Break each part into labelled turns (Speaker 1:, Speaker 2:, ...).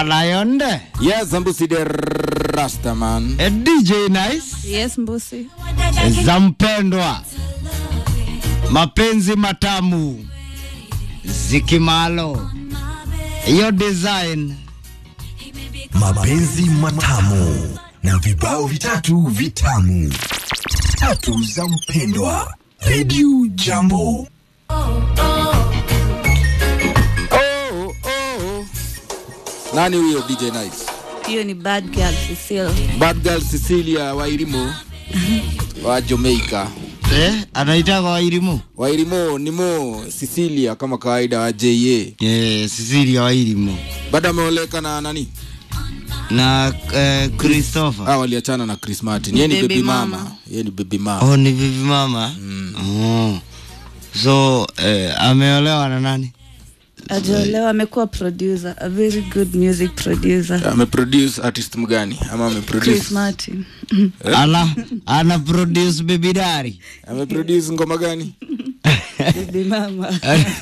Speaker 1: Alayonde.
Speaker 2: Yes, Mbusi the Rastaman.
Speaker 1: A DJ Nice.
Speaker 3: Yes, Mbusi.
Speaker 1: za mpendwa, mapenzi matamu, zikimalo, hiyo design
Speaker 4: mapenzi matamu na vibao vitatu vitamu tatu za mpendwa redio jambo
Speaker 2: Oh, oh. Nani huyo DJ Nice?
Speaker 3: Hiyo ni bad girl Cecile.
Speaker 2: Bad girl Cecilia Wairimu wa Jamaica.
Speaker 1: eh, anaitaka Wairimu
Speaker 2: Wairimu ni Mo Cecilia kama kawaida wa JA.
Speaker 1: eh, Cecilia Wairimu
Speaker 2: Bado ameoleka na nani?
Speaker 1: na eh, Christopher.
Speaker 2: Ah, waliachana na Chris Martin. Yeye ni
Speaker 3: Baby
Speaker 2: baby mama.
Speaker 3: mama.
Speaker 2: Yeye ni baby mama.
Speaker 1: Oh, ni vivi mama mm. oh. So eh, ameolewa na nani?
Speaker 3: Ajolewa amekuwa producer, a very good music producer.
Speaker 2: Ameproduce artist mgani? Ama ameproduce
Speaker 3: Chris Martin.
Speaker 1: Ala, ana produce Baby Dari.
Speaker 2: ameproduce ngoma gani?
Speaker 3: Baby mama.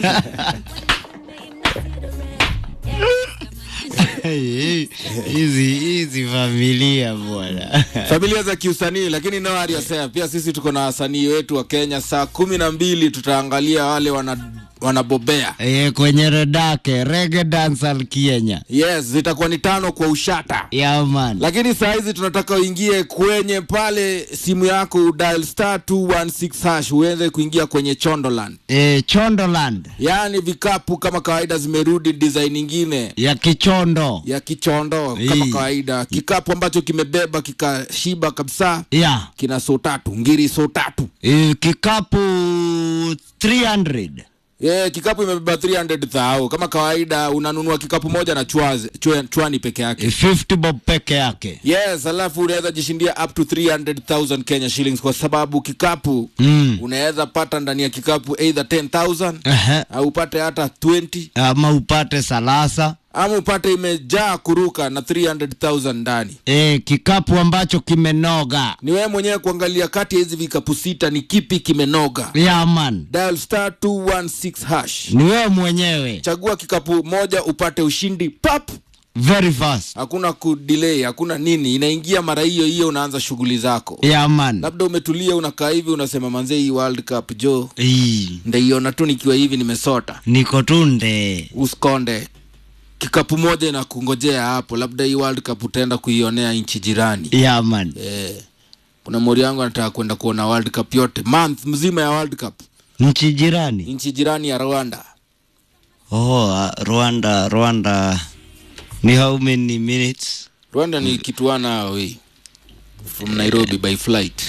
Speaker 1: hizi hizi familia bwana
Speaker 2: familia za kiusanii lakini no worry yourself. pia sisi tuko na wasanii wetu wa kenya saa kumi na mbili tutaangalia wale wana wanabobea
Speaker 1: e, kwenye redake rege dansal Kenya
Speaker 2: yes zitakuwa ni tano kwa ushata
Speaker 1: yaman
Speaker 2: lakini saa hizi tunataka uingie kwenye pale simu yako dial star 216 hash uweze kuingia kwenye chondoland
Speaker 1: e, Chondoland
Speaker 2: yaani vikapu kama kawaida zimerudi design ingine
Speaker 1: ya Kichondo
Speaker 2: ya kichondo kama
Speaker 1: Ii.
Speaker 2: kawaida kikapu ambacho kimebeba kikashiba kabisa
Speaker 1: ya
Speaker 2: kina so tatu ngiri so tatu
Speaker 1: e, kikapu 300
Speaker 2: Yeah, kikapu imebeba 300 thao kama kawaida unanunua kikapu moja na chwaze, chwe, chwani peke
Speaker 1: e,
Speaker 2: yake
Speaker 1: 50 bob peke yake
Speaker 2: yes alafu unaweza jishindia up to 300000 kenya shillings kwa sababu kikapu
Speaker 1: mm.
Speaker 2: unaweza pata ndani ya kikapu either 10000
Speaker 1: Ehe.
Speaker 2: au upate hata 20
Speaker 1: ama upate salasa
Speaker 2: ama upate imejaa kuruka na 300000 ndani
Speaker 1: e, kikapu ambacho kimenoga
Speaker 2: ni wewe mwenyewe kuangalia kati ya hizi vikapu sita ni kipi kimenoga
Speaker 1: yaman
Speaker 2: dial star 216 hash
Speaker 1: ni wewe mwenyewe
Speaker 2: chagua kikapu moja upate ushindi pap
Speaker 1: very fast
Speaker 2: hakuna kudelay hakuna nini inaingia mara hiyo hiyo unaanza shughuli zako
Speaker 1: yaman
Speaker 2: labda umetulia unakaa hivi unasema manze hii world cup jo
Speaker 1: Ii,
Speaker 2: ndaiona tu nikiwa hivi nimesota
Speaker 1: niko tunde
Speaker 2: uskonde kikapu moja inakungojea hapo labda hii world cup utaenda kuionea nchi jirani
Speaker 1: yaman
Speaker 2: eh, kuna mori yangu anataka kwenda kuona world cup yote month mzima ya world cup
Speaker 1: nchi jirani
Speaker 2: nchi jirani ya rwanda
Speaker 1: oh, uh, rwanda rwanda ni how many minutes
Speaker 2: rwanda ni kituana away from nairobi by flight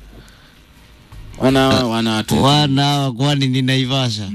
Speaker 2: wana wana
Speaker 1: wana kwani ni naivasha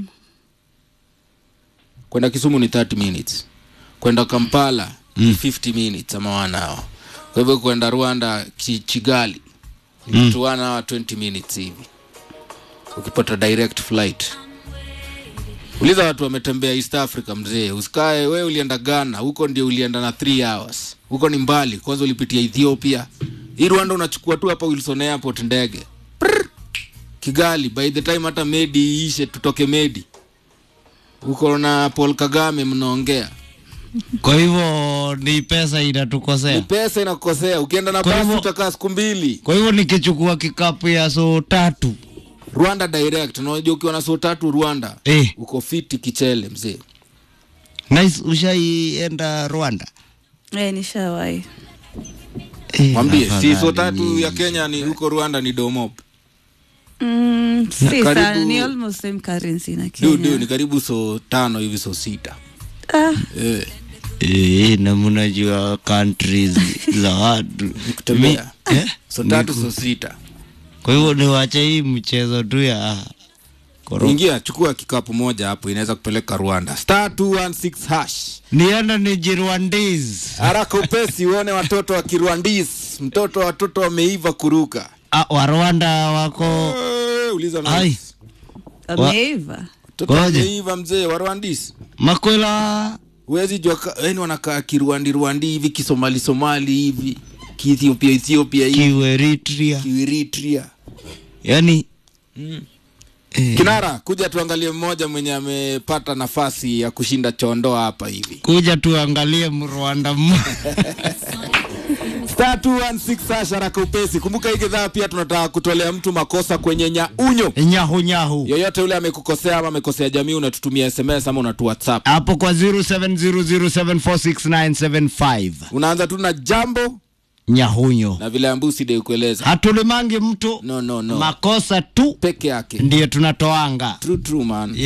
Speaker 2: kwenda kisumu ni 30 minutes kwenda kampala mm. 50 minutes ama wanao kwa hivyo kwenda rwanda chi, chigali
Speaker 1: Mm.
Speaker 2: mm. wana hawa 20 minutes hivi ukipata direct flight uliza watu wametembea east africa mzee usikae we ulienda ghana huko ndio ulienda na 3 hours huko ni mbali kwanza ulipitia ethiopia hii rwanda unachukua tu hapa wilson airport ndege Prr. kigali by the time hata medi iishe tutoke medi huko na paul kagame mnaongea
Speaker 1: kwa hivyo ni pesa
Speaker 2: ni
Speaker 1: inatukosea
Speaker 2: pesa inakukosea ukienda na
Speaker 1: Kwa
Speaker 2: basi
Speaker 1: hivyo-
Speaker 2: utakaa siku mbili
Speaker 1: kwa hivyo nikichukua kikapu ya so tatu
Speaker 2: rwanda direct unajua ukiwa na so tatu rwanda
Speaker 1: eh,
Speaker 2: uko fiti kichele mzee
Speaker 1: nice ushaienda rwanda
Speaker 3: Eh, nishawahi.
Speaker 1: eh,
Speaker 2: mwambie si so
Speaker 1: afadhali
Speaker 2: tatu
Speaker 1: ni-
Speaker 2: ya kenya ni huko rwanda ni domop
Speaker 3: Mm, si
Speaker 2: Karibu-
Speaker 3: sana, ni almost same currency na
Speaker 2: du du ni
Speaker 3: Kenya.
Speaker 2: karibu so tano hivi so sita
Speaker 3: Ah,
Speaker 2: eh,
Speaker 1: eh, na mnajua countries za watu
Speaker 2: kutembea
Speaker 1: Mi- eh?
Speaker 2: so tatu so sita
Speaker 1: kwa hivyo niwache hii mchezo tu ya koro-
Speaker 2: ingia chukua kikapu moja hapo inaweza kupeleka rwanda star 216 hash
Speaker 1: nienda ni jirwandis
Speaker 2: haraka upesi uone watoto wa kirwandis mtoto watoto wameiva kuruka
Speaker 1: ah, wa rwanda wako
Speaker 2: Eh, uliza na
Speaker 1: ai
Speaker 3: ameiva.
Speaker 2: mtoto
Speaker 1: Ngoje.
Speaker 2: wameiva mzee wa rwandis
Speaker 1: makwela
Speaker 2: huwezi jua ka- yani wanakaa kirwandi rwandi hivi kisomali somali hivi kiethiopia ethiopia hivi
Speaker 1: kiweritria
Speaker 2: kieritria
Speaker 1: yani
Speaker 2: mm.
Speaker 1: Eh.
Speaker 2: kinara kuja tuangalie mmoja mwenye amepata nafasi ya kushinda chondoa hapa hivi
Speaker 1: kuja tuangalie mrwanda mmoja
Speaker 2: star 216 hasha haraka upesi kumbuka hii kidhaa pia tunataka kutolea mtu makosa kwenye nyaunyo
Speaker 1: nyahu nyahu
Speaker 2: yoyote yule amekukosea ama amekosea jamii unatutumia sms ama unatu whatsapp
Speaker 1: hapo kwa 0700746975
Speaker 2: unaanza tu na jambo
Speaker 1: nyahunyo
Speaker 2: na vile ambusi de kueleza
Speaker 1: hatulimangi mtu
Speaker 2: no no no
Speaker 1: makosa tu
Speaker 2: peke yake
Speaker 1: ndiyo tunatoanga
Speaker 2: true true man